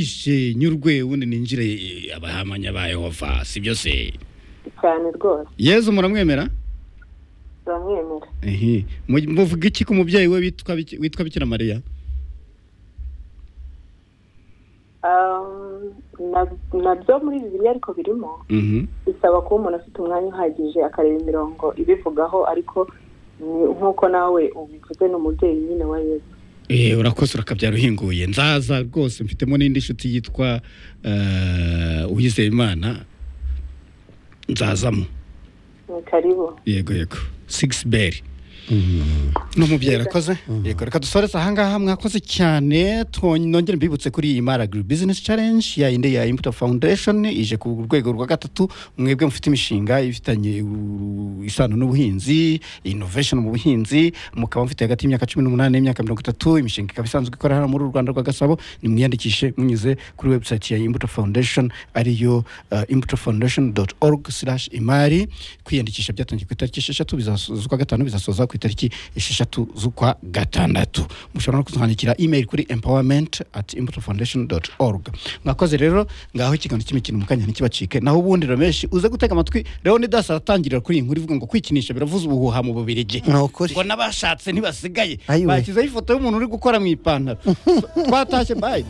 ishe nyurwe wundi ninjire eh, abahamanya ba yehova si byo se cyane rwose yezu muramwemera turamwemera ehe Mu- muvuga iki ku mubyeyi we witwa biki- witwa bikira mariya Um, na- nabyo muri bibiliya ariko birimo Mhm. bisaba kuba umuntu afite umwanya uhagije akareba imirongo ibivugaho ariko ni nk'uko nawe ubivuze ni umubyeyi nyine wa yesu Eh, urakoze urakabyara uhinguye nzaza rwose mfitemo n'indi nshuti yitwa eh, uwizeyimana nzazamo ni karibu yego yego sigisi beri n'umubyeyi arakoze yego reka dusoreze ahangaha mwakoze cyane two- nongere mbibutse kuri iyi mara agiri bizinesi carenji ya inde ya imbuto foundation ije ku rwego rwa gatatu mwebwe mufite imishinga ifitanye u- isano n'ubuhinzi inovation mu buhinzi mukaba mufite hagati y'imyaka cumi n'umunani n'imyaka mirongo itatu imishinga ikaba isanzwe ikora hano muri uru rwanda rwa gasabo nimwiyandikishe munyuze kuri website ya imbuto foundation ariyo uh, imbuto foundation org imari kwiyandikisha byatangiye ku itariki esheshatu bizaso- z'ukwa gatanu bizasoza ku itariki esheshatu z'ukwa gatandatu mushobora no kuzandikira email kuri empowerment at imbuto foundation org mwakoze rero ngaho ikiganiro cy'imikino mu kanya ntikibacike naho ubundi rameshi uze gutega amatwi leonidas aratangirira kuri iyi nkuru ivuga ngo kwikinisha biravuza ubuhuha mu bubirigi ni ukuri ngo n'abashatse ntibasigaye Ayiwe. bashyizeho ifoto y'umuntu uri gukora mu ipantaro twatashye bayi